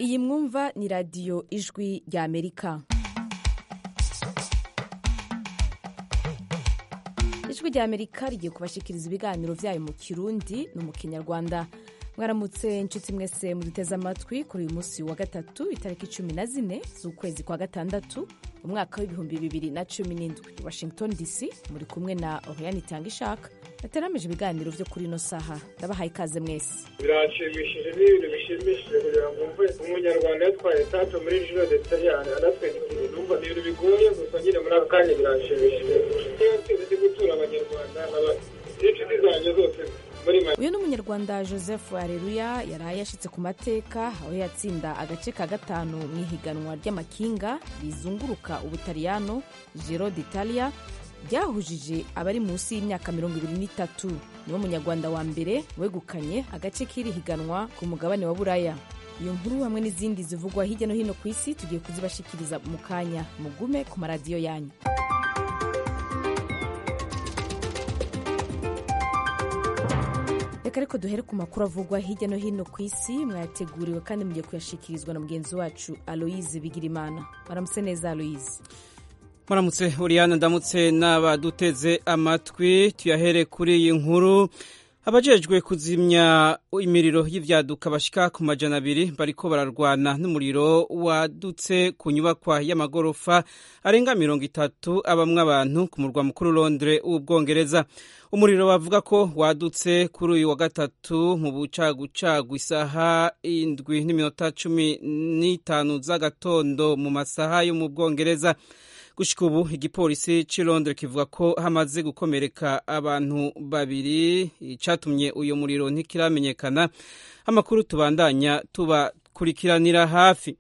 iyi mwumva ni radiyo ijwi rya amerika ijwi rya amerika rigiye kubashikiriza ibiganiro byayo mu kirundi no mu kinyarwanda mwaramutse inshuti mwese muduteze amatwi kuri uyu munsi wa gatatu itariki cumi na zine z'ukwezi kwa gatandatu umwaka w'ibihumbi bibiri na cumi n'indwi washington dc muri kumwe na oriane itanga ishaka yateramije ibiganiro byo kuri ino saha ndabahaye ikaze mwese biranshimishije ni ibintu bishimishije kugira ngo mve umunyarwanda yatwaye tato muri jiro detaliyani anatwendikira numva ni ibintu bigoye gusa nyine muri aka kanya biranshimishije niyo tuzi gutura abanyarwanda n'inshuti zanjye zose uyu ni umunyarwanda joseph areruya yaraye yashyitse ku mateka aho yatsinda agace ka gatanu mu ihiganwa ry'amakinga rizunguruka ubutaliyano giro d'italia ryahujije abari munsi y'imyaka mirongo ibiri n'itatu niwo munyarwanda wa mbere wegukanye agace k'iri higanwa ku mugabane wa buraya iyo nkuru hamwe n'izindi zivugwa hirya no hino ku isi tugiye kuzibashikiriza mu kanya mugume ku maradiyo yanyu reka ariko duhere ku makuru avugwa hirya no hino ku isi mwayateguriwe kandi mugiye kuyashikirizwa na mugenzi wacu aloyize bigirimana baramutse neza aloyize muramutse uriyana ndamutse n'abaduteze amatwi tuyahere kuri iyi nkuru abajejwe kuzimya imiriro y'ivyaduka bashika ku majana abiri bariko bararwana n'umuriro wadutse ku nyubakwa y'amagorofa arenga mirongo itatu abamwe abantu ku murwa mukuru londres w'ubwongereza umuriro bavuga ko wadutse kuri uyu wa gatatu mu bucagucagu isaha indwi n'iminota cumi n'itanu z'agatondo mu masaha yo mu bwongereza gushika ubu igipolisi c'i londres kivuga ko hamaze gukomereka abantu babiri icatumye uyo muriro ntikiramenyekana amakuru tubandanya tubakurikiranira hafi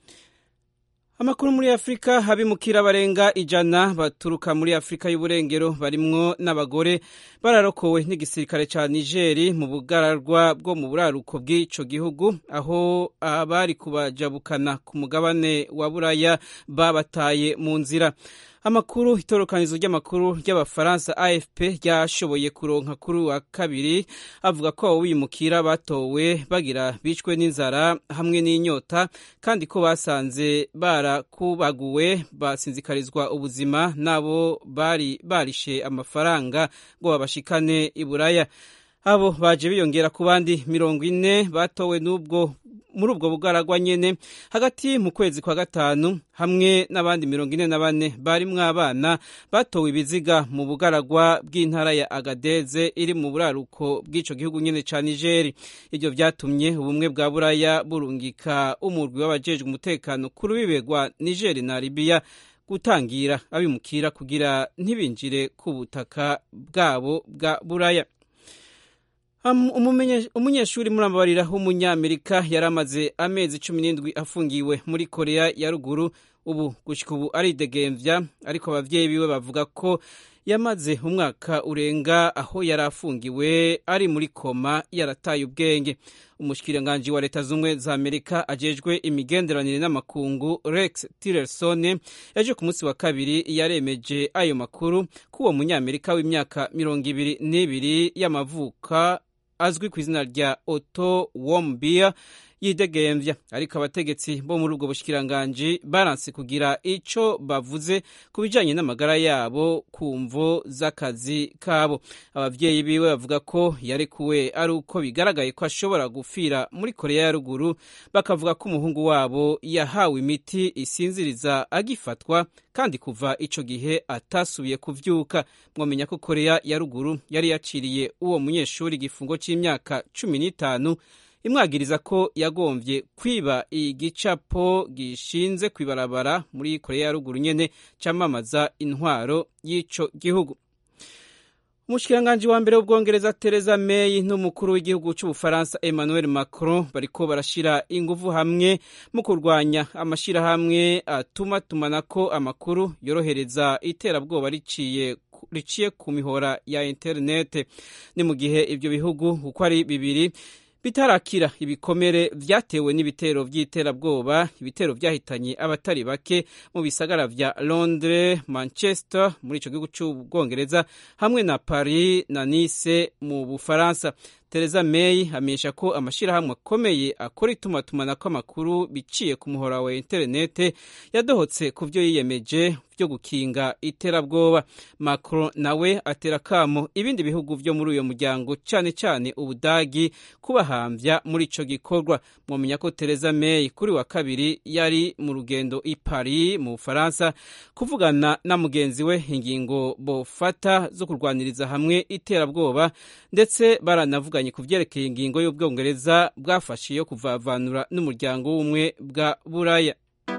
amakuru muri afurika abimukira barenga ijana baturuka muri afurika y'uburengero barimwo n'abagore bararokowe n'igisirikare ca nigeri mu bugararwa bwo mu buraruko bw'ico gihugu aho abari kubajabukana ku mugabane wa buraya babataye mu nzira amakuru itorokanizo ry'amakuru ry'abafaransa afp ryashoboye kuronka kuri wa kabiri avuga ko abo bimukira batowe bagira bicwe n'inzara hamwe n'inyota kandi ko basanze barakubaguwe basinzikarizwa ubuzima n'abo bari barishe amafaranga ngo babashikane i buraya abo baje biyongera ku bandi mirongo ine batowe n'ubwo muri ubwo bugaragwa nyene hagati mu kwezi kwa gatanu hamwe n'abandi mirongo ine na bane barimwo abana batowe ibiziga mu bugaragwa bw'intara ya agadeze iri mu buraruko bw'ico gihugu nyene ca nigeri ivyo vyatumye ubumwe bwa buraya burungika umurwi w'abajejwe umutekano ku rubibe rwa nigeri na libiya gutangira abimukira kugira ntibinjire ku butaka bwabo bwa buraya umunyeshuri murambabarira w'umunyamerika yari amaze amezi cumi n'indwi afungiwe muri korea ya ruguru ubu gushyika ubu aridegemvya ariko abavyeyi biwe bavuga ko yamaze umwaka urenga aho yari afungiwe ari muri koma yarataye ubwenge umushikiranganji wa leta z'ubumwe za amerika ajejwe imigenderanire n'amakungu rex tillerson yaje ku munsi wa kabiri yaremeje ayo makuru ko uwo munyamerika w'imyaka mirongo ibiri n'ibiri y'amavuka azwi ku izina rya Otto Warmbier yidegemvya ariko abategetsi bo muri ubwo bushikiranganji baranse kugira ico bavuze ku bijanye n'amagara yabo ku mvo z'akazi kabo abavyeyi biwe bavuga ko yarekuwe ari uko bigaragaye ko ashobora gufira muri korea ya ruguru bakavuga ko umuhungu wabo yahawe imiti isinziriza agifatwa kandi kuva ico gihe atasubiye kuvyuka mwamenya ko korea ya ruguru yari yaciriye uwo munyeshuri igifungo c'imyaka cumi n'itanu imwagiriza ko yagombye kwiba igicapo gishinze kwibarabara muri korea ya ruguru nyene camamaza intwaro y'ico gihugu umushikiranganji wa mbere w'ubwongereza Theresa May n'umukuru w'igihugu c'ubufaransa Emmanuel Macron bariko barashira inguvu hamwe mu kurwanya amashirahamwe atuma tumanako amakuru yorohereza iterabwoba riciye riciye ku mihora ya interinete ni mu gihe ivyo bihugu uko ari bibiri bitarakira ibikomere vyatewe n'ibitero vy'iterabwoba ibitero vyahitanye abatari bake mu bisagara vya Londres, Manchester muri ico gihugu c'Ubwongereza hamwe na Paris na Nice mu Bufaransa Theresa May amenyesha ko amashirahamwe akomeye akora itumatumanako amakuru biciye ku muhora wa interinete yadohotse ku vyo yiyemeje vyo gukinga iterabwoba Macron nawe atera kamo ibindi bihugu vyo muri uyo muryango cane cane Ubudagi kubahambya muri ico gikorwa mwomenya ko Theresa May kuri wa kabiri yari mu rugendo i Paris mu Bufaransa kuvugana na mugenzi we ingingo bofata zo kurwaniriza hamwe iterabwoba ndetse baranavuganye ku vyerekeye ingingo y'ubwongereza bwafashe yo kuvavanura n'umuryango w'ubumwe bwa Buraya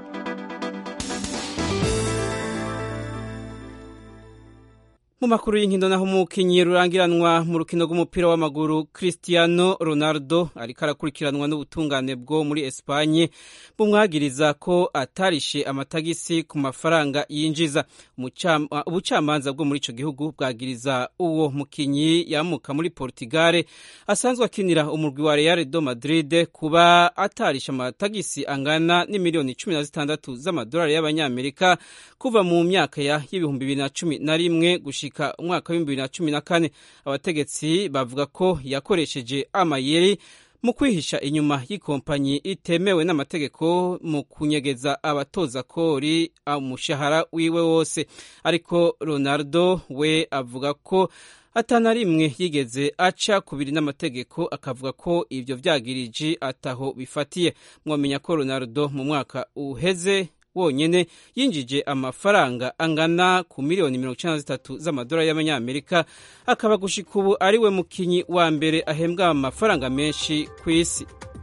mu makuru y'inkino naho umukinyi rurangiranwa mu rukino rw'umupira w'amaguru Cristiano Ronaldo ariko arakurikiranwa n'ubutungane bwo muri Espanye bumwagiriza ko atarishe amatagisi ku mafaranga yinjiza ubucamanza bwo muri ico gihugu bwagiriza uwo mukinyi yamuka muri Portugal asanzwe akinira umurwi wa Real de Madrid kuba atarisha amatagisi angana n'imiliyoni cumi na zitandatu z'amadolari y'abanyamerika kuva mu myaka ya y'ibihumbi bibiri na cumi na rimwe gushika umwaka w'ibihumbi bibiri na cumi na kane abategetsi bavuga ko yakoresheje amayeri mu kwihisha inyuma y'ikompanyi itemewe n'amategeko mu kunyegeza abatoza kori umushahara wiwe wose ariko Ronaldo we avuga ko atana rimwe yigeze aca kubiri n'amategeko akavuga ko ivyo vyagiriji ataho bifatiye mwamenya ko Ronaldo mu mwaka uheze wonyene yinjije amafaranga angana ku miliyoni mirongo icenda na zitatu z'amadolari y'abanyamerika akaba gushika ubu ari we mukinyi wa mbere ahembwa amafaranga menshi ku isi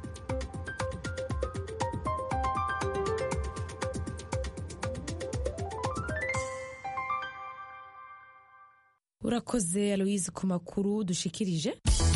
urakoze aloise ku makuru dushikirije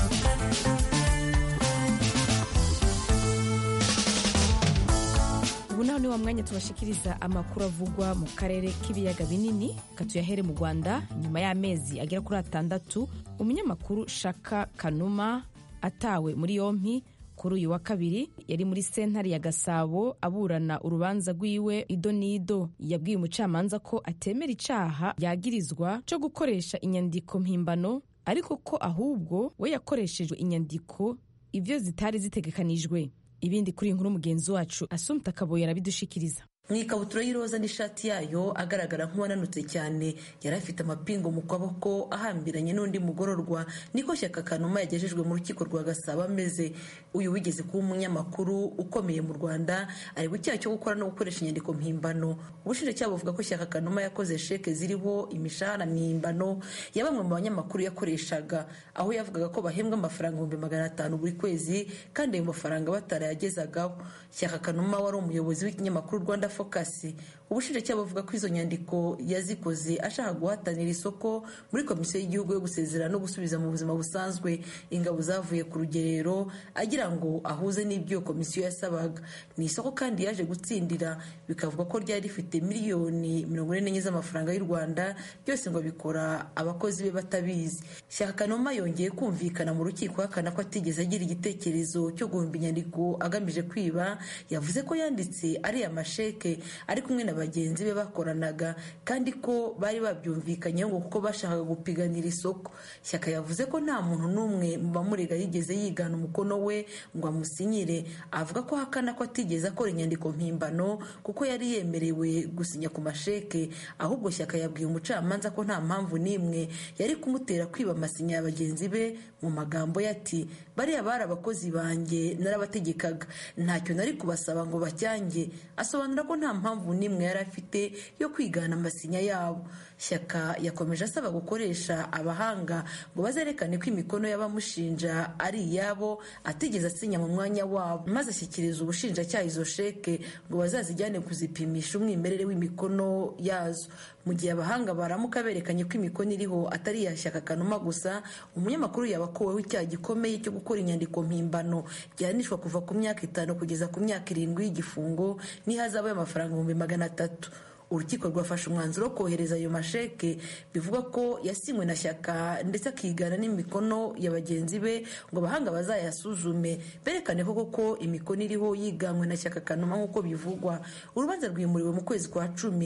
ubu naho ni wa mwanya tubashikiriza amakuru avugwa mu karere k'ibiyaga binini katuyahere mu rwanda nyuma y'amezi agera kuri atandatu umunyamakuru shaka kanuma atawe muri yompi kuri uyu wa kabiri yari muri sentare ya gasabo aburana urubanza rwiwe ido n'ido yabwiye umucamanza ko atemera icaha yagirizwa cyo gukoresha inyandiko mpimbano ariko ko ahubwo we yakoreshejwe inyandiko ivyo zitari zitegekanijwe ibindi kuri inkuru mugenzi wacu asumta kaboye arabidushikiriza mu ikabutura y'iroza n'ishati yayo agaragara nk'uwananutse cyane yari afite amapingu mu kaboko ahambiranye n'undi mugororwa niko shyaka kanuma yagejejwe mu rukiko rwa gasabo ameze uyu wigeze kuba umunyamakuru ukomeye mu rwanda ari icyaha cyo gukora no gukoresha inyandiko mpimbano ubushinjacyaha buvuga ko shyaka kanuma yakoze sheke ziriho imishahara mpimbano ya bamwe mu banyamakuru yakoreshaga aho yavugaga ko bahembwa amafaranga ibihumbi magana atanu buri kwezi kandi ayo mafaranga batarayagezagaho shyaka kanuma wari umuyobozi w'ikinyamakuru rwanda fokasi ubushinjacyaha buvuga ko izo nyandiko yazikoze ashaka guhatanira isoko muri komisiyo y'igihugu yo gusezera no gusubiza mu buzima busanzwe ingabo zavuye ku rugerero agira ngo ahuze n'ibyo iyo komisiyo yasabaga ni isoko kandi yaje gutsindira bikavuga ko ryari rifite miliyoni mirongo ine n'enye z'amafaranga y'u rwanda byose ngo bikora abakozi be batabizi shyaka kanoma yongeye kumvikana mu rukiko ahakana ko atigeze agira igitekerezo cyo guhumba inyandiko agamije kwiba yavuze ko yanditse ariya masheke ari kumwe na bagenzi be bakoranaga kandi ko bari babyumvikanyeho ngo kuko bashakaga gupiganira isoko shyaka yavuze ko nta muntu n'umwe mu bamurega yigeze yigana umukono we ngo amusinyire avuga ko ahakana ko atigeze akora inyandiko mpimbano kuko yari yemerewe gusinya ku masheke ahubwo shyaka yabwiye umucamanza ko nta mpamvu n'imwe yari kumutera kwiba amasinya ya bagenzi be mu magambo ye ati bariya bari abakozi banjye narabategekaga ntacyo nari kubasaba ngo bacyange asobanura ko nta mpamvu n'imwe yari afite yo kwigana amasinya yabo shyaka yakomeje asaba gukoresha abahanga ngo bazerekane ko imikono y'abamushinja ari iyabo atigeze asinya mu mwanya wabo maze ashyikiriza ubushinjacyaha izo sheke ngo bazazijyane kuzipimisha umwimerere w'imikono yazo mu gihe abahanga baramuka berekanye ko imikono iriho atari iya shyaka kanuma gusa umunyamakuru yabakoweho icyaha gikomeye cyo gukora inyandiko mpimbano gihanishwa kuva ku myaka itanu kugeza ku myaka irindwi y'igifungo n'ihazabu y'amafaranga ibihumbi magana atatu urukiko rwafashe umwanzuro wo kohereza ayo masheke bivuga ko yasinywe na shyaka ndetse akigana n'imikono ya bagenzi be ngo abahanga bazayasuzume berekane ko koko imikono iriho yiganywe na shyaka kanuma nk'uko bivugwa urubanza rwimuriwe mu kwezi kwa cumi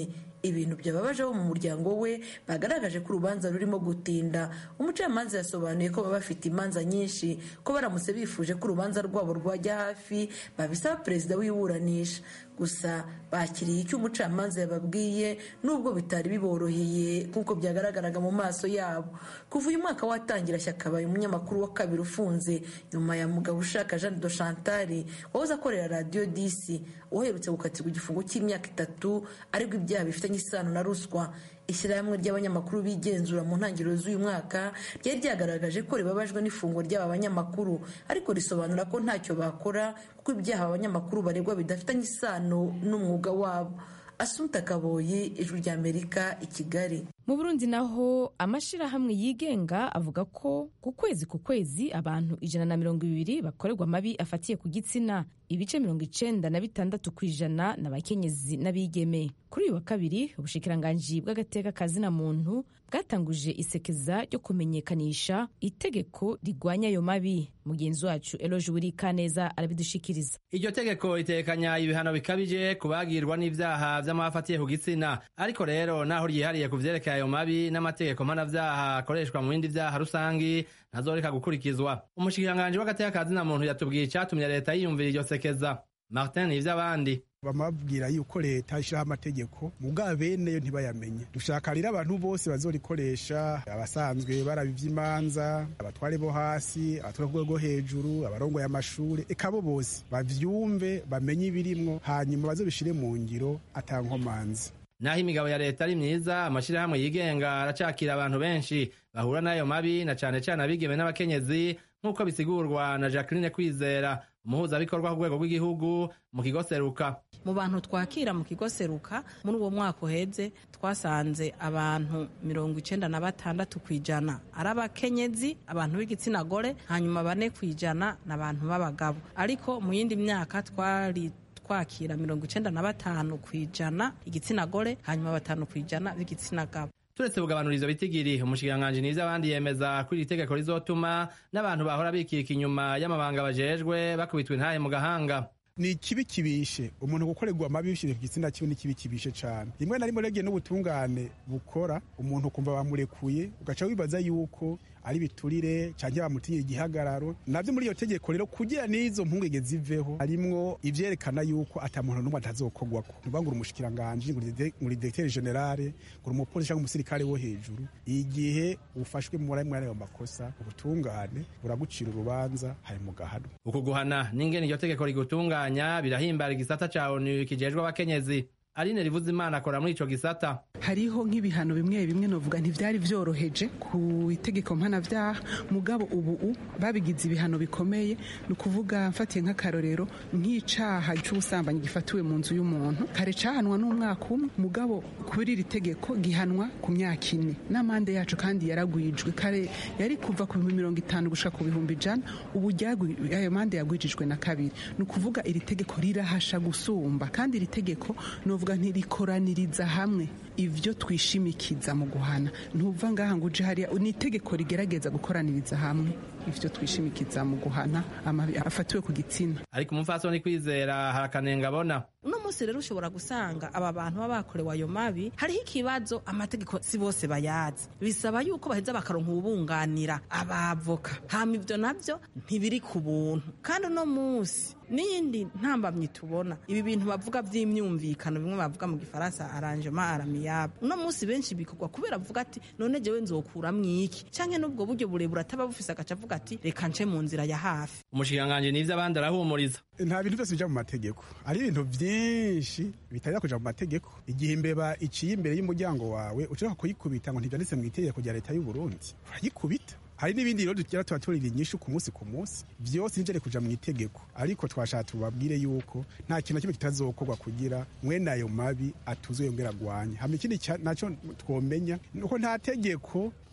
ibintu byababaje abo mu muryango we bagaragaje ko urubanza rurimo gutinda umucamanza yasobanuye ko baba bafite imanza nyinshi ko baramutse bifuje ko urubanza rwabo rwajya hafi babisaba perezida w'iburanisha gusa bakiriye icyo umucamanza yababwiye nubwo bitari biboroheye nk'uko byagaragaraga mu maso yabo kuva uyu mwaka watangira shyaka abaye umunyamakuru wa kabiri ufunze nyuma ya mugabo ushaka jean de chantari wahoze akorera radiyo disi uherutse gukatirwa igifungo cy'imyaka itatu ariko ibyaha bifitanye isano na ruswa ishyirahamwe ry'abanyamakuru bigenzura mu ntangiriro z'uyu mwaka ryari ryagaragaje ko ribabajwe n'ifungwa ry'aba banyamakuru ariko risobanura ko ntacyo bakora kuko ibyaha abanyamakuru baregwa bidafitanye isano n'umwuga wabo asunta kaboyi ijwi ry'amerika i kigali mu burundi naho amashyirahamwe yigenga avuga ko ku kwezi ku kwezi abantu ijana na mirongo ibiri bakorerwa amabi afatiye ku gitsina ibice mirongo icenda na bitandatu ku ijana ni abakenyezi n'abigeme kuri uyu wa kabiri ubushikiranganji bw'agateka kazina muntu bwatanguje isekeza ryo kumenyekanisha itegeko rigwanya ayo mabi mugenzi wacu eloge wurikaneza arabidushikiriza iryo tegeko ritekanya ibihano bikabije ku bagirwa n'ivyaha vy'amafatiye ku gitsina ariko rero naho ryihariye ku vyerekeye ayo mabi n'amategeko mpanavyaha akoreshwa mu bindi vyaha rusangi ntazoreka gukurikizwa umushikiranganji w'agateka kazina muntu yatubwiye icatumye leta yiyumvira iryo sekeza martin ivy'abandi bamabwira yuko leta ishyiraho amategeko mugabo beneyo ntibayamenye dushaka rero abantu bose bazorikoresha abasanzwe baraba ivy'imanza abatware bo hasi abatware ku rwego hejuru abarongoye amashuri eka bo bose bavyumve bamenye ibirimwo hanyuma bazobishire mu ngiro atankomanzi naho imigabo ya leta ari myiza amashirahamwe yigenga aracakira abantu benshi bahura n'ayo mabi na cane cane abigeme n'abakenyezi nk'uko bisigurwa na jacqueline kwizera umuhuzabikorwa ku rwego rw'igihugu mu kigo seruka mu bantu twakira mu kigo seruka muri uwo mwaka uheze twasanze abantu mirongo icenda na batandatu ku ijana ari abakenyezi abantu b'igitsina gore hanyuma bane ku ijana ni abantu b'abagabo ariko mu yindi myaka twari twakira mirongo icenda na batanu ku ijana igitsina gore hanyuma batanu ku ijana b'igitsina gabo turetse kugabanuriza bitigiri umushikiranganji n'ivyo abandi yemeza ko iri tegeko rizotuma n'abantu bahora bikika inyuma y'amabanga bajejwe bakubitwa intahe mu gahanga ni ikibi kibishe umuntu gukorerwa amabi bishyize ku gitsina kiwe ni ikibi kibishe cyane rimwe na rimwe urebye n'ubutungane bukora umuntu ukumva bamurekuye ugaca wibaza yuko ari biturire cyangwa bamutiye igihagararo navyo muri iyo tegeko rero kugira n'izo mpungenge ziveho harimwo ivyerekana yuko ata muntu n'umwe atazokogwako nuvuga ngo uri umushikiranganji ngo uri directeur generale ngo uri umupolisi cyangwa umusirikare wo hejuru igihe ufashwe muri amwe y'ayo makosa ubutungane buragucira urubanza hari mu gahano uku guhana n'ingene iryo tegeko rigutunganya birahimbara igisata ca onu kijejwe abakenyezi Aline rivuze imana akora muri ico gisata hariho nk'ibihano bimwe bimwe novuga ntivyari vyoroheje ku itegeko mpanavyaha mugabo ubu babigize ibihano bikomeye ni ukuvuga mfatiye nk'akarorero nk'icaha c'ubusambanyi gifatiwe mu nzu y'umuntu kare cahanwa n'umwaka umwe mugabo kuri iri tegeko gihanwa ku myaka ine n'amande yacu kandi yaragwijwe kare yari kuva ku bihumbi mirongo itanu gushika ku bihumbi ijana ubu ayo mande yagwijijwe na kabiri ni ukuvuga iri tegeko rirahasha gusumba kandi iri tegeko novuga ntirikoraniriza hamwe ivyo twishimikiza mu guhana ntuva ngaha ngo uje hariya ni itegeko rigerageza gukoraniriza hamwe ivyo twishimikiza mu guhana amabi afatiwe ku gitsina ariko umupfasoni kwizera hari akanenga abona uno munsi rero ushobora gusanga aba bantu baba bakorewe ayo mabi hariho ikibazo amategeko si bose bayazi bisaba yuko baheza bakaronka ubunganira abavoka hama ivyo navyo ntibiri ku buntu kandi uno munsi n'iyindi ntambamyi tubona ibi bintu bavuga vy'imyumvikano bimwe bavuga mu gifaransa arrangement aramiyable uno munsi benshi bikorwa kubera avuga ati none jewe nzokuramwo iki canke n'ubwo buryo burebure ataba bufise agaca avuga ati reka nce mu nzira ya hafi umushikiranganji n'ivyo abandi arahumuriza nta bintu byose bija mu mategeko ari ibintu vyinshi bitarira kuja mu mategeko igihe imbeba iciye imbere y'umuryango wawe ushaka kuyikubita ngo ntivyanditse mu itegeko rya leta y'u Burundi urayikubita hari n'ibindi rero tugira tuba turira inyishu ku munsi ku munsi vyose nivyo kuja mu itegeko ariko twashaka tubabwire yuko nta kintu na kimwe kitazokorwa kugira mwene ayo mabi atuzwe yongera agwanye hama ikindi naco twomenya nuko nta tegeko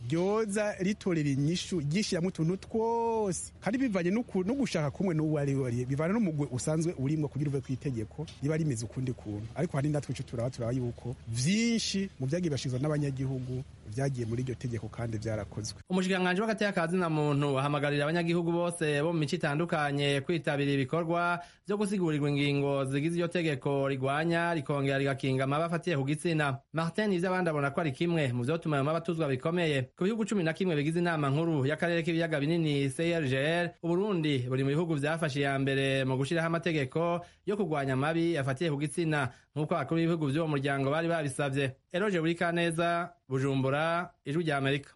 ryoza ritorera inyishu ryishyiramo utuntu twose kandi bivanye no gushaka kumwe n'uwo ari we bivana n'umugwe usanzwe urimo kugira uve ku itegeko riba rimeze ukundi kuntu ariko hari natwe icyo turaba turaba yuko byinshi mu byagiye bashirizwa n'abanyagihugu byagiye muri iryo tegeko kandi byarakozwe umushikiranganji w'agateka ka zina muntu ahamagarira abanyagihugu bose bo mu mico itandukanye kwitabira ibikorwa byo gusigurira ingingo zigize iryo tegeko rigwanya rikongera rigakinga amaba afatiye ku gitsina martin ivyo abandi abona ko ari kimwe mu vyotuma ayo maba atuzwa bikomeye ku bihugu cumi na kimwe bigize inama nkuru y'akarere k'ibiyaga binini crgr uburundi buri mu bihugu vyafashe iya mbere mu gushiraho amategeko yo kurwanya amabi afatiye ku gitsina nk'uko abakuru b'ibihugu vy'uwo muryango bari babisavye eroje buri kaneza bujumbura ijwi rya amerika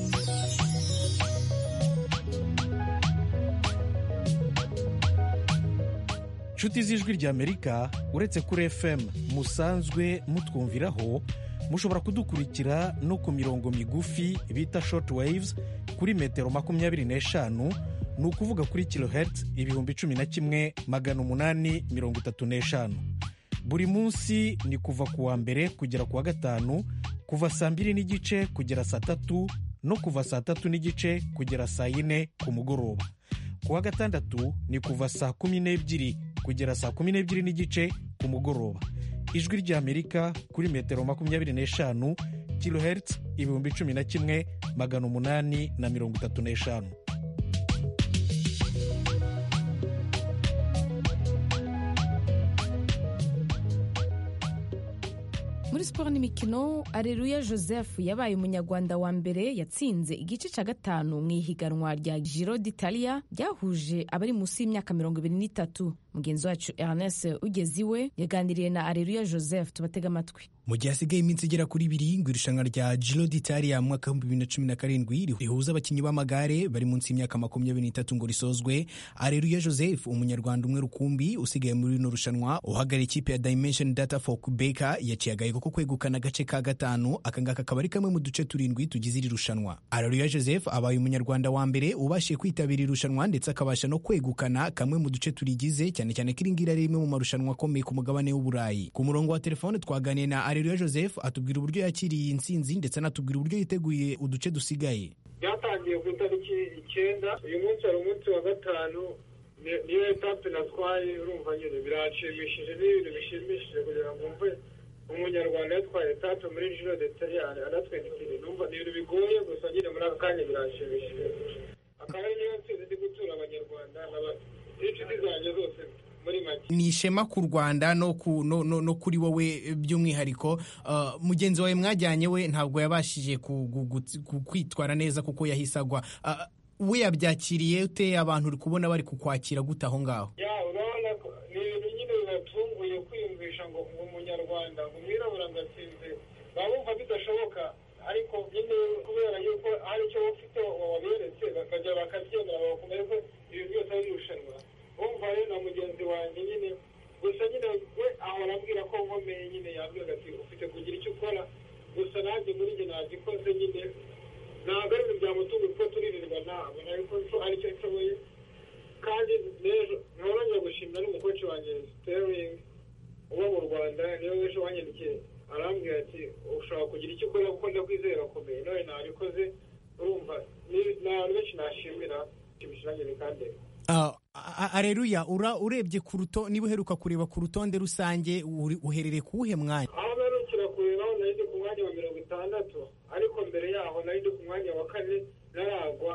nshuti z'ijwi rya amerika uretse kuri fm musanzwe mutwumviraho mushobora kudukurikira no ku mirongo migufi bita short waves kuri metero makumyabiri n'eshanu ni ukuvuga kuri kilohertz ibihumbi cumi na kimwe magana umunani mirongo itatu n'eshanu buri munsi ni kuva ku wa mbere kugera ku wa gatanu kuva saa mbiri n'igice kugera saa tatu no kuva saa tatu n'igice kugera saa yine ku mugoroba ku wa gatandatu ni kuva saa kumi n'ebyiri kugera saa kumi n'ebyiri n'igice ku mugoroba ijwi ry'amerika kuri metero makumyabiri n'eshanu kilohertz ibihumbi cumi na kimwe magana umunani na mirongo itatu n'eshanu muri siporo n'imikino areruya joseph yabaye umunyarwanda wa mbere yatsinze igice cya gatanu mu ihiganwa rya giro d'italia ryahuje abari munsi y'imyaka mirongo ibiri n'itatu mugenzi wacu ernest ugeze iwe yaganiriye na areruya joseph tubatega amatwi mu gihe hasigaye iminsi igera kuri ibiri ngo irushanwa rya giro d'italia mu mwaka w'ibihumbi bibiri na cumi na karindwi rihuza abakinnyi b'amagare bari munsi y'imyaka makumyabiri n'itatu ngo risozwe areruya joseph umunyarwanda umwe rukumbi usigaye muri rino rushanwa uhagarariye ikipe ya dimension data for quebec yaciye agahigo ko kwegukana agace ka gatanu aka ngaka akaba ari kamwe mu duce turindwi tugize iri rushanwa areruya joseph abaye umunyarwanda wa mbere ubashije kwitabira irushanwa ndetse akabasha no kwegukana kamwe mu duce turigize cyane cyane ko iri ngiri ari rimwe mu marushanwa akomeye ku mugabane w'uburayi ku murongo wa telefone twaganiye na areruya joseph atubwira uburyo yakiriye iyi nsinzi ndetse anatubwira uburyo yiteguye uduce dusigaye byatangiye ku itariki icyenda uyu munsi hari umunsi wa gatanu niyo etape natwaye urumva nyine biranshimishije ni ibintu bishimishije kugira ngo mve umunyarwanda yatwaye etape muri jiro de teriyani anatwendikire numva ni ibintu bigoye gusa nyine muri aka kanya biranshimishije akaba ari niyo nsinzi ndi gutura abanyarwanda n'inshuti zanjye zose muri make ni ishema ku rwanda no, ku, no, no, no kuri wowe by'umwihariko uh, mugenzi wawe mwajyanye we ntabwo yabashije kwitwara neza kuko yahise agwa uh, we yabyakiriye ute abantu uri kubona bari kukwakira gute aho ngaho ya urabona ko ni ibintu nyine bibatunguye kwiyumvisha ngo ngo umunyarwanda ngo umwirabura ngo atsinze baba bumva bidashoboka ariko nyine kubera yuko hari icyo ufite waberetse bakajya bakabyemera bagakomeza ko ibintu byose ari irushanwa bumva rero na mugenzi wanjye nyine gusa nyine we ahora ambwira ko nkomeye nyine yambwira ati ufite kugira icyo ukora gusa nanjye muri njye nagikoze nyine ntabwo ari ibintu byamutunga kuko turirirwa ntabwo ariko ari cyo nshoboye kandi n'ejo ntorongera gushimira n'umukoci wanjye sterling uba mu rwanda niyo wese wanyandikiye arambwira ati ushobora kugira icyo ukora kuko ndakwizera akomeye none nabikoze urumva ni abantu benshi nashimira kibishiranye kandi areruya urebye ku ruto niba uheruka kureba ku rutonde rusange uherereye ku wuhe mwanya aho mperukira kurebaho nari ndi ku mwanya wa mirongo itandatu ariko mbere yaho nari ndi ku mwanya wa kane naragwa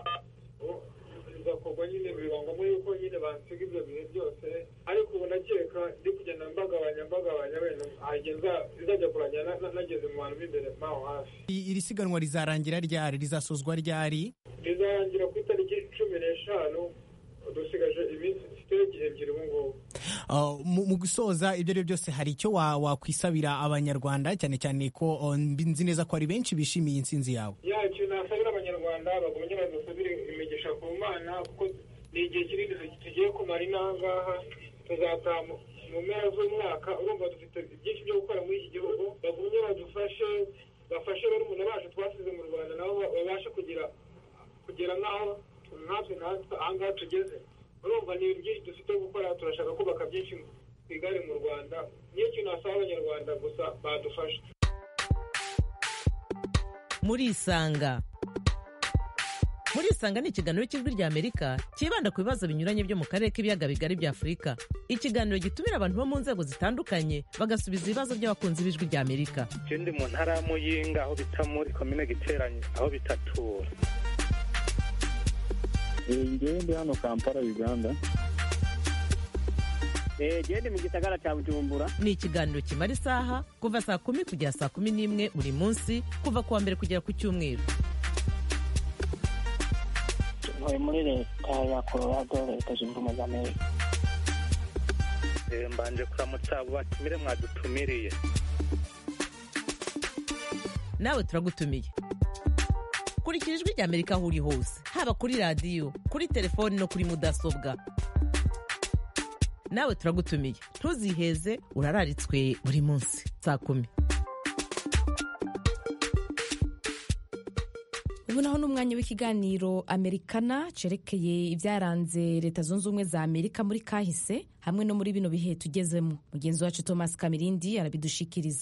bigakorwa nyine biba ngombwa yuko nyine bansiga ibyo bihe byose ariko ubu nakeka ndi kugenda mbagabanya mbagabanya wenda hageza izajya kurangira nageze mu bantu b'imbere maho hafi iri siganwa rizarangira ryari rizasozwa ryari rizarangira ku itariki cumi n'eshanu dusigaje iminsi sitegi ebyiri ubu ngubu mu gusoza ibyo ari byo byose hari icyo wakwisabira abanyarwanda cyane cyane ko nzi neza ko ari benshi bishimiye intsinzi yawe ya ikintu nasabira abanyarwanda bagumye badusabire imigisha ku mana kuko ni igihe kinini tugiye kumara inaha ngaha tuzataha mu mpera z'umwaka urumva dufite byinshi byo gukora muri iki gihugu bagumye badufashe bafashe barumuna bacu twasize mu rwanda nabo babashe kugira kugera nk'aho natwe aha ngaha tugeze urumva ni byinshi dufite gukora turashaka kubaka byinshi ku igare mu rwanda niyo kintu nasaba abanyarwanda gusa badufasha murisanga murisanga ni ikiganiro cy'ijwi rya amerika cyibanda ku bibazo binyuranye byo mu karere k'ibiyaga bigari bya afurika ikiganiro gitumira abantu bo mu nzego zitandukanye bagasubiza ibibazo by'abakunzi b'ijwi rya amerika ndi mu ntara ya muyinga aho bita muri komine giteranye aho bitatura ngewe ndi hano kampala uganda gende mu gisagara cya bujumbura ni ikiganiro kimara isaha kuva saa kumi kugera saa kumi n'imwe buri munsi kuva ku wa mbere kugera ku cyumweru ntuye muri leta ya colorado leta zunze ubumwe za amerika mbanje kuramutsa abo batumire mwadutumiriye nawe turagutumiye kurikira ijwi rya amerika aho uri hose haba kuri radiyo kuri telefoni no kuri mudasobwa nawe turagutumiye ntuziheze urararitswe buri munsi saa kumi ubu naho ni umwanya w'ikiganiro amerikana cerekeye ibyaranze leta zunze ubumwe za amerika muri kahise hamwe no muri bino bihe tugezemo mugenzi wacu thomas kamirindi arabidushikiriza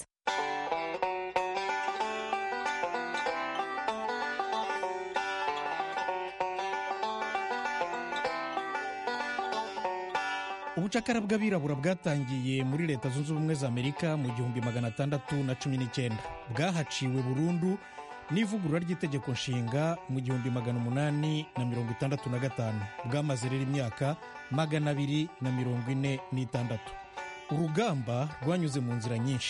ubucakara bw'abirabura bwatangiye muri leta zunze ubumwe za amerika mu gihumbi magana atandatu na cumi n'icyenda bwahaciwe burundu n'ivugurura ry'itegeko nshinga mu gihumbi magana umunani na mirongo itandatu na gatanu bwamaze rero imyaka magana abiri na mirongo ine n'itandatu urugamba rwanyuze mu nzira nyinshi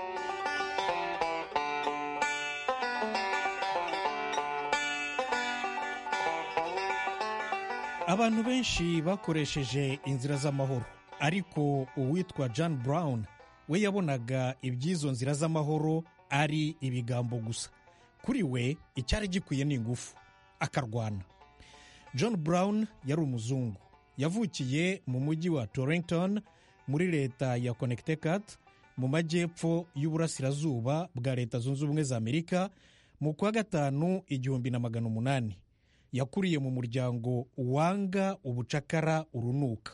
abantu benshi bakoresheje inzira z'amahoro ariko uwitwa john brown we yabonaga iby'izo nzira z'amahoro ari ibigambo gusa kuri we icyari gikwiye ni ingufu akarwana john brown yari umuzungu yavukiye mu mujyi wa torrington muri leta ya connecticut mu majyepfo y'uburasirazuba bwa leta zunze ubumwe za amerika mu kwa gatanu igihumbi na magana umunani yakuriye mu muryango wanga ubucakara urunuka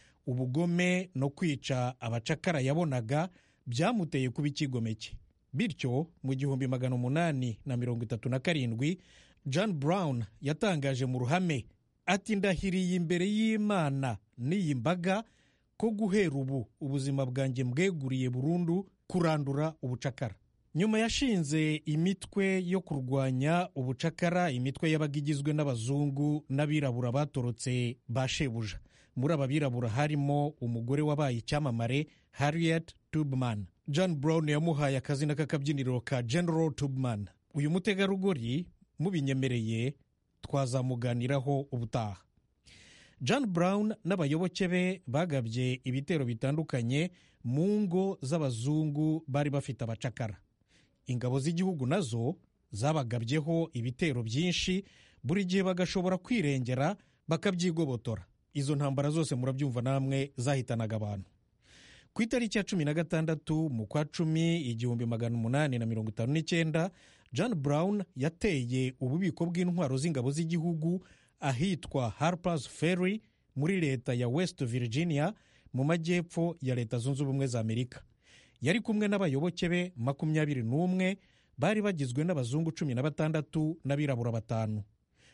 ubugome no kwica abacakara yabonaga byamuteye kuba ikigomeke bityo mu gihumbi magana umunani na mirongo itatu na karindwi john brown yatangaje mu ruhame ati ndahiriye imbere y'imana n'iyi mbaga ko guhera ubu ubuzima bwanjye mbweguriye burundu kurandura ubucakara nyuma yashinze imitwe yo kurwanya ubucakara imitwe yabaga igizwe n'abazungu n'abirabura batorotse ba shebuja muri aba birabura harimo umugore wabaye icyamamare harriet tubman john brown yamuhaye akazina k'akabyiniro ka general tubman uyu mutegarugori mubinyemereye twazamuganiraho ubutaha john brown n'abayoboke be bagabye ibitero bitandukanye mu ngo z'abazungu bari bafite abacakara ingabo z'igihugu nazo zabagabyeho ibitero byinshi buri gihe bagashobora kwirengera bakabyigobotora izo ntambara zose murabyumva namwe zahitanaga abantu ku itariki ya cumi na gatandatu mu kwa cumi igihumbi magana umunani na mirongo itanu n'icyenda john brown yateye ububiko bw'intwaro z'ingabo z'igihugu ahitwa harpers ferry muri leta ya west virginia mu majyepfo ya leta zunze ubumwe za amerika yari kumwe n'abayoboke be makumyabiri n'umwe bari bagizwe n'abazungu cumi na batandatu n'abirabura batanu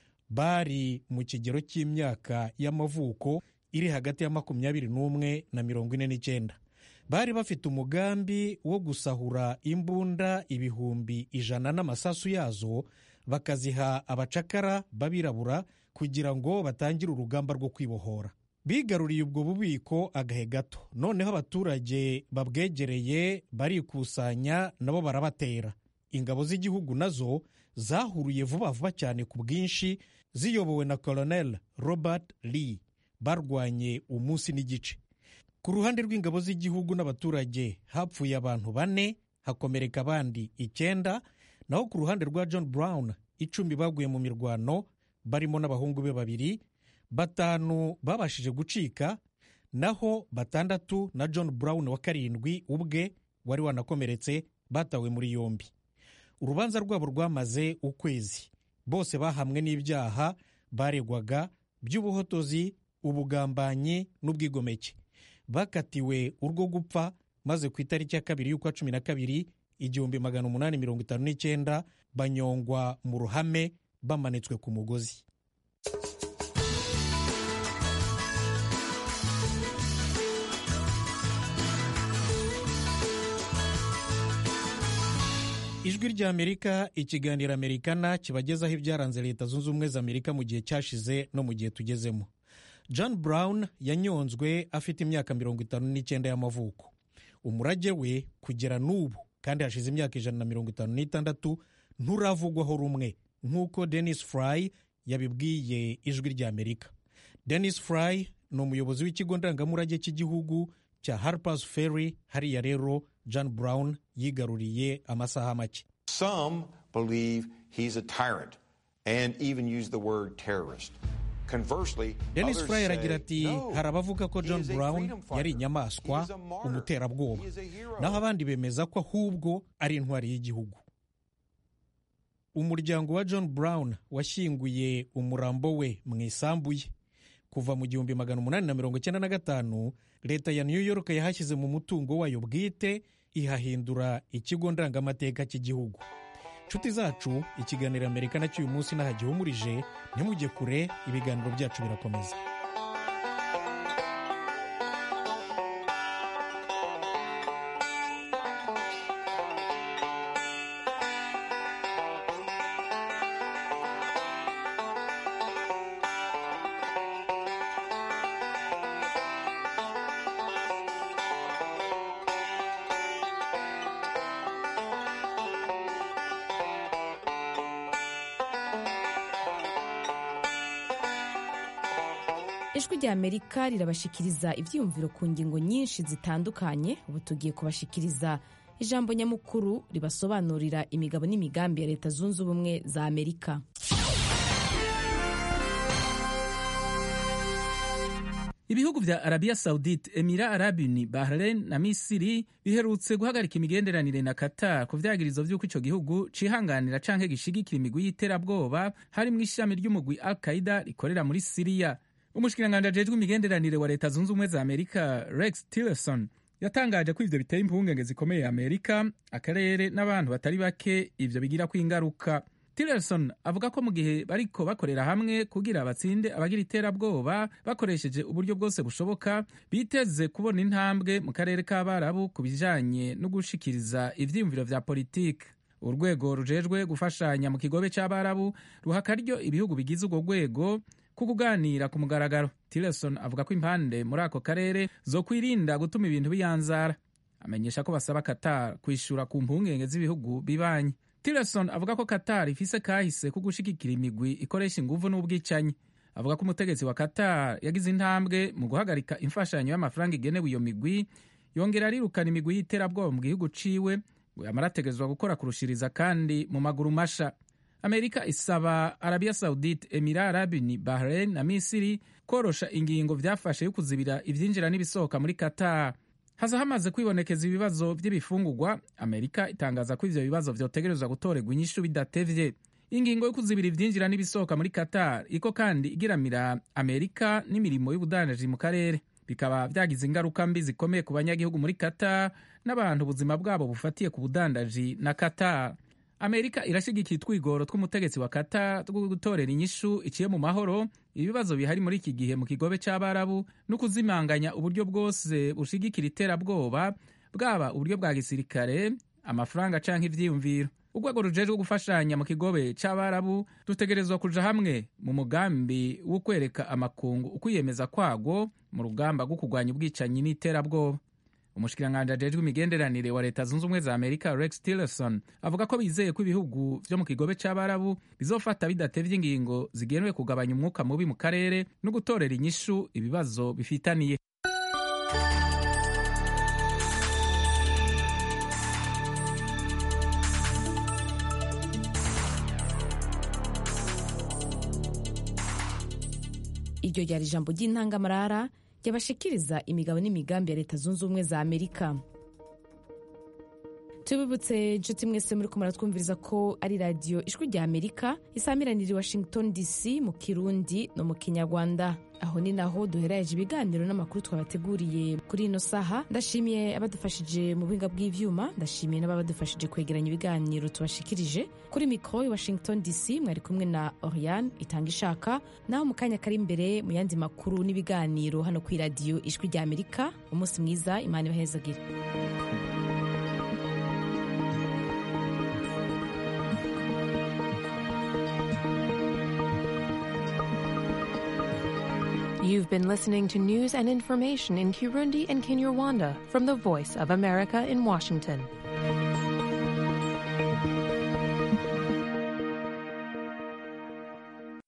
bari mu kigero cy'imyaka y'amavuko iri hagati ya makumyabiri n'umwe na mirongo ine n'icyenda bari bafite umugambi wo gusahura imbunda ibihumbi ijana n'amasasu yazo bakaziha abacakara b'abirabura kugira ngo batangire urugamba rwo kwibohora bigaruriye ubwo bubiko agahe gato noneho abaturage babwegereye barikusanya nabo barabatera ingabo z'igihugu nazo zahuruye vuba vuba cyane ku bwinshi ziyobowe na colonel robert lee barwanye umunsi n'igice ku ruhande rw'ingabo z'igihugu n'abaturage hapfuye abantu bane hakomereka abandi icyenda naho ku ruhande rwa john brown icumi baguye mu mirwano barimo n'abahungu be babiri batanu babashije gucika naho batandatu na john brown wa karindwi ubwe wari wanakomeretse batawe muri yombi urubanza rwabo rwamaze ukwezi bose bahamwe n'ibyaha baregwaga by'ubuhotozi ubugambanyi n'ubwigomeke bakatiwe urwo gupfa maze ku itariki ya kabiri y'ukwa cumi na kabiri igihumbi magana umunani mirongo itanu n'icyenda banyongwa mu ruhame bamanitswe ku mugozi ijwi ry'amerika ikiganiro amerikana kibagezaho ibyaranze leta zunze ubumwe za amerika mu gihe cyashize no mu gihe tugezemo john brown yanyonzwe afite imyaka mirongo itanu n'icyenda y'amavuko umurage we kugera n'ubu kandi hashize imyaka ijana na mirongo itanu n'itandatu nturavugwaho rumwe nk'uko denis fry yabibwiye ijwi ry'amerika denis fry ni umuyobozi w'ikigo ndangamurage cy'igihugu cya harpers ferry hariya rero john brown yigaruriye amasaha make Some believe he's a tyrant and even use the word terrorist. Conversely, denis others fry aragira say, ati no, hari abavuga ko he john is a brown freedom fighter. yari inyamaswa He is a martyr. umuterabwoba He is a hero. naho abandi bemeza ko ahubwo ari intwari y'igihugu umuryango wa john brown washyinguye umurambo we mu isambu ye kuva mu gihumbi magana umunani na mirongo icyenda na gatanu leta ya new york yahashyize mu mutungo wayo bwite ihahindura ikigo ndangamateka cy'igihugu nshuti zacu ikiganiro amerika nacyo uyu munsi nahagihumurije ntimujye kure ibiganiro byacu birakomeza ijwi rya amerika rirabashikiriza ibyiyumviro ku ngingo nyinshi zitandukanye ubu tugiye kubashikiriza ijambo nyamukuru ribasobanurira imigabo n'imigambi ya leta zunze ubumwe za amerika ibihugu vya arabiya saudite emira arabuni bahrain na misiri biherutse guhagarika imigenderanire na qatar ku vyagirizo vy'uko ico gihugu cihanganira canke gishigikira imigwi y'iterabwoba harimwo ishami ry'umugwi al qaida rikorera muri siriya umushikiranganji ajejwe imigenderanire wa leta zunze ubumwe za amerika rex tillerson yatangaje ko ivyo biteye impungenge zikomeye amerika akarere n'abantu batari bake ivyo bigirako ingaruka tillerson avuga ko mu gihe bariko bakorera hamwe kugira batsinde abagira iterabwoba bakoresheje uburyo bwose bushoboka biteze kubona intambwe mu karere k'abarabu ku bijanye no gushikiriza ivyiyumviro vya politike urwego rujejwe gufashanya mu kigobe c'abarabu ruha akaryo ibihugu bigize urwo rwego ku kuganira ku mugaragaro tillerson avuga ko impande muri ako karere zo kwirinda gutuma ibintu biyanzara amenyesha ko basaba qatar kwishura ku mpungenge z'ibihugu bibanyi tillerson avuga ko qatar ifise kahise ko gushigikira imigwi ikoresha inguvu n'ubwicanyi avuga ko umutegetsi wa qatar yagize intambwe mu guhagarika imfashanyo y'amafaranga igenewe iyo migwi yongera arirukana imigwi y'iterabwoba mu gihugu ciwe ngo yamara ategerezwa gukora kurushiriza kandi mu maguru masha amerika isaba arabiya saudite emira arabini bahrain na misiri korosha ingingo vyafashe yo kuzibira ivyinjira n'ibisohoka muri qatar haza hamaze kwibonekeza ibibazo vy'ibifungurwa amerika itangaza ko ivyo bibazo vyotegerezwa gutorerwa inyishu bidatevye ingingo yo kuzibira ivyinjira n'ibisohoka muri qatar iko kandi igiramira amerika n'imirimo y'ubudandaji mu karere bikaba vyagize ingaruka mbi zikomeye ku banyagihugu muri qatar n'abantu ubuzima bwabo bufatiye ku budandaji na qatar amerika irashigikiye utwigoro tw'umutegetsi wa qatar two gutorera inyishu iciye mu mahoro ibibazo bihari muri iki gihe mu kigobe c'abarabu no kuzimanganya uburyo bwose bushigikira iterabwoba bwaba uburyo bwa gisirikare amafaranga canke ivyiyumviro urwego rujejwe gufashanya mu kigobe c'abarabu dutegerezwa kuja hamwe mu mugambi wo kwereka amakungu ukwiyemeza kwago mu rugamba rwo kurwanya ubwicanyi n'iterabwoba umushikiranganji ajejwe imigenderanire wa leta zunze ubumwe za amerika rex tillerson avuga ko bizeye ko ibihugu vyo mu kigobe c'abarabu bizofata bidatevye ingingo zigenewe kugabanya umwuka mubi mu karere no gutorera inyishu ibibazo bifitaniye iryo ryari ijambo ry'intangamarara ryabashikiriza imigabo n'imigambi ya leta zunze ubumwe za amerika tubibutse inshuti mwese muri kumara twumviriza ko ari radiyo ijwi rya amerika isamiranira i washington dc mu kirundi no mu kinyarwanda aho ni naho duheraje ibiganiro n'amakuru twabateguriye kuri ino saha ndashimiye abadufashije mu buhinga bw'ivyuma ndashimiye n'ababadufashije kwegeranya ibiganiro tubashikirije kuri mikoro i washington dc mwari kumwe na oriane itanga ishaka naho mu kanya kari imbere mu yandi makuru n'ibiganiro hano ku iradiyo ijwi rya amerika umunsi mwiza imana ibahezagire You've been listening to news and information in Kirundi and Kinyarwanda from the Voice of America in Washington.